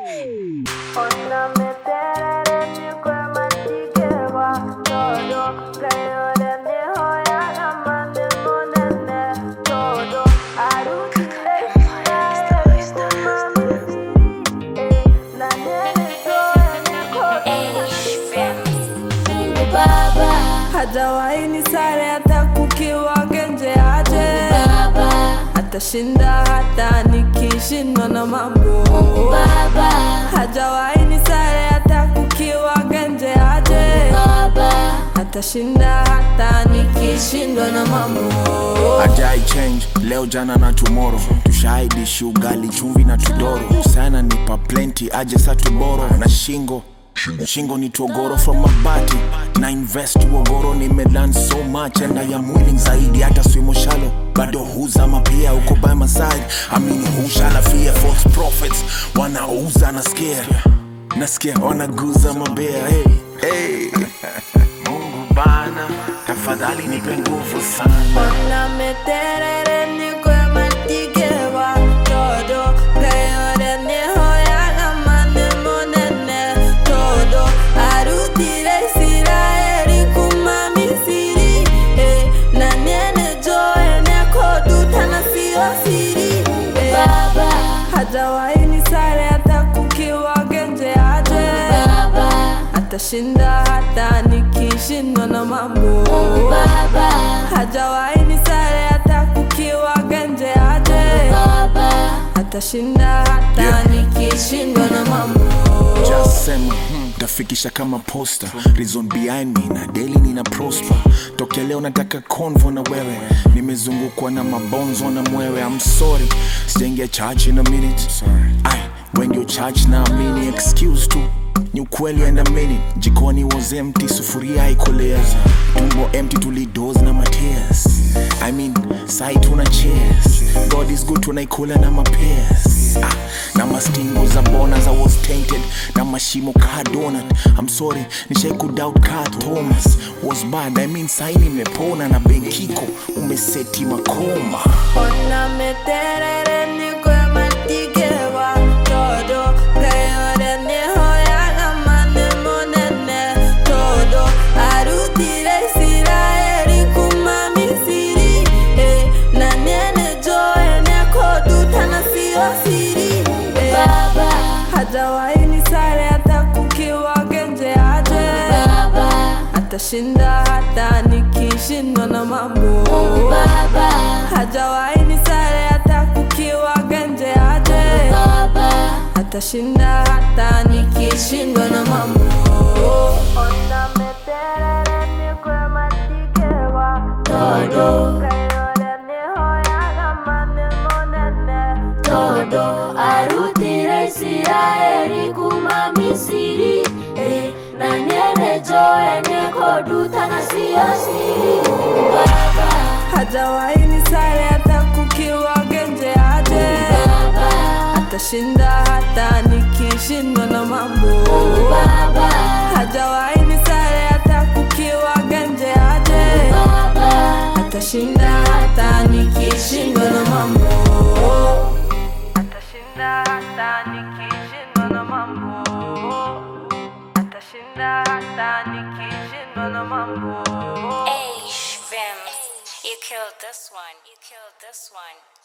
hajawahi ni sare hata kukiwa genje aje atashinda hata nikishindwa na mambo hajawahi ni sare hata kukiwa genje aje atashinda hata nikishindwa na mambo ajai change leo jana na tomorrow tushaidishi ugali chumvi na tudoro sana nipa plenty aje sa tuboro na shingo shingo ni togoro from mabati na invest uogoro nimelan so much and I am willing zaidi hata swimo shalo bado huzama pia uko by my side amini hushala fear false prophets wanauza nasikia nasikia wanaguza mabea hey, hey. mungu bana tafadhali nipe nguvu sana Ona meterere niko ya matigewa todo Kayore niho ya gamane monene todo Arutire Israeli kuma Misiri eh, Na niene joe neko duta na sio siri eh, Hajawahi ni sare hata kukiwa genje aje Atashinda hata nikishindwa na mambo hajawahi ni sare hata kukiwa genje aje atashinda hata Yeah. nikishindwa na mambo Just sema hmm, tafikisha kama posta reason behind me na daily nina prosper tokea leo nataka convo na wewe nimezungukwa na mabonzo na mwewe I'm sorry sijaingia church in a minute Ay, when you church na amini excuse tu ni ukweli and a minute jikoni was empty sufuria haikueleza tumbo empty tulidos na matears I mean sai tuna cheers God is good tunaikula na mapears ah, na mastingo za bona za was tainted na mashimo ka donut I'm sorry nishai kudoubt ka Thomas was bad I mean sai nimepona na benkiko umeseti makoma ona meterere niko ya matigewa todo kayore niho ya gamane monene todo arutire Israeli kuma Misiri eh, na niene joe neko duta na sio siri eh, hajawahi ni sare hata kukiwa genje aje atashinda hata nikishindwa na mambo hajawahi ni sare hata kukiwa genje aje atashinda hata nikishindwa na mambo Ona meterere niko ya matigewa todo kayore niho ya gamane monene todo arutire isiraeli kuma misiri eh, na niene joe nekoduta na sio siri baba hajawahi ni sare hata kukiwa genje aje baba atashinda hata nikishindwa na mambo baba hajawahi ni sare hata kukiwa genje aje baba atashinda hata nikishindwa na mambo atashinda hata nikishindwa na mambo atashinda hata nikishindwa na mambo Hey, Shrimps, you killed this one. You killed this one.